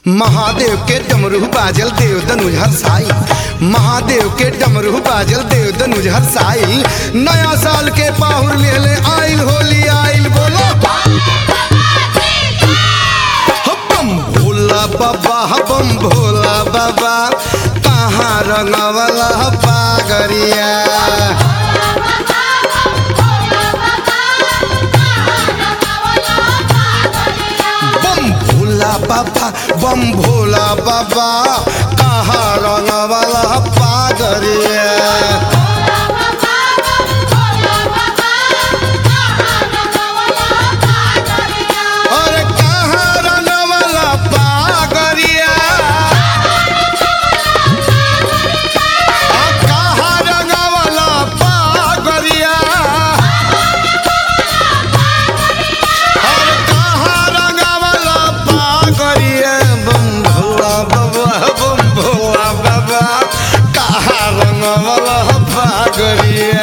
महादेव के डमरू बाजल देव दनुज हरसाई महादेव के डमरू बाजल देव दनुज हरसाई नया साल के पाहुर लेले आइल होली आइल बोलो बम भोला बाबा बम भोला बाबा कहाँ रंगवला पागरिया बम भोला बाबा बम भोला बाबा कहाँ रंगवला पागरिया अरे कहाँ रंगवला पागरिया आ, कहाँ रंगवला पागरिया अरे कहाँ रंगवला पागरिया बम भोला बाबा बम भोला बाबा कहाँ रंगवला पागरिया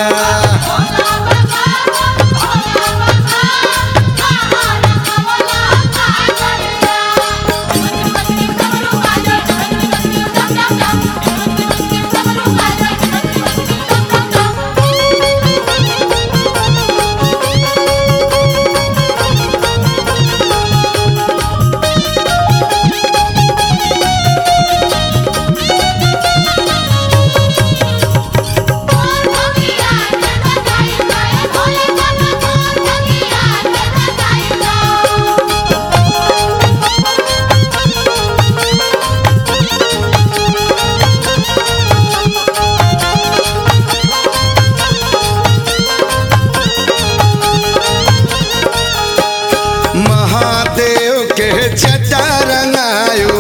महादेव के जटा रंगायो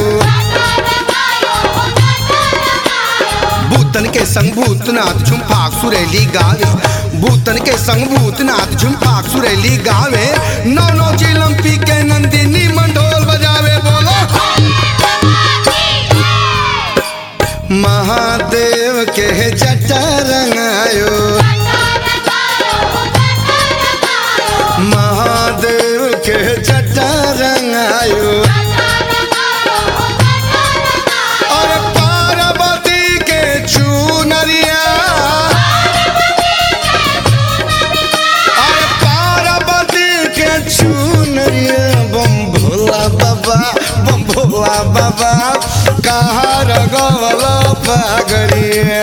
भूतन के संग भूतनाथ झुमफाक सुरैली गावे भूतन के संग भूतनाथ झुमफाक सुरैली गावे नौ नौ चिलम पी के नंदिनी मंडोल बजावे बोलो महादेव के जटा रंगायो महादेव के जटा रंगायो और पार्वती के चूनरिया और पार्वती के चूनरिया बम भोला बाबा बम भोला बाबा कहाँ रगवला पागरिया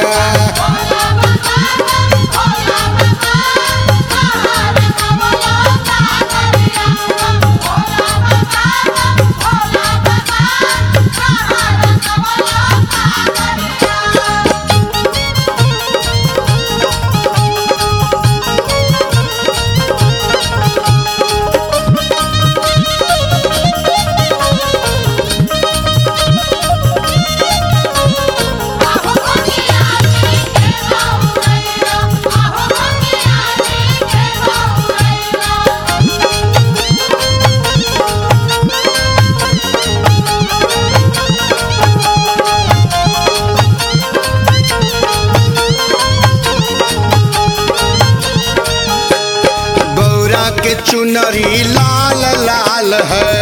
गौरा के चुनरी लाल लाल है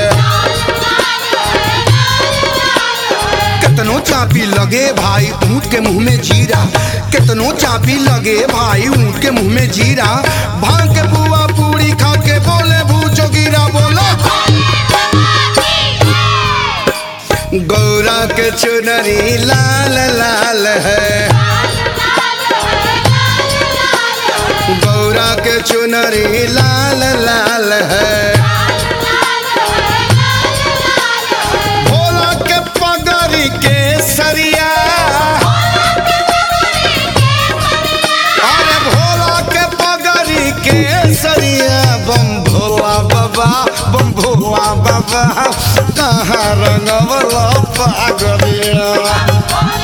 कितनो चापी लगे भाई ऊँट के मुंह में जीरा कितनो चापी लगे भाई ऊँट के मुंह में जीरा भांग के बुआ पूरी खा के बोले भूचो गिरा बोलो गौरा के चुनरी लाल लाल है गौरा के चुनरी लाल लाल है भोला के पगड़ी के सरिया अरे भोला के पगड़ी के सरिया बम भोला बाबा बम भोला बाबा कहाँ रंगवला पागरिया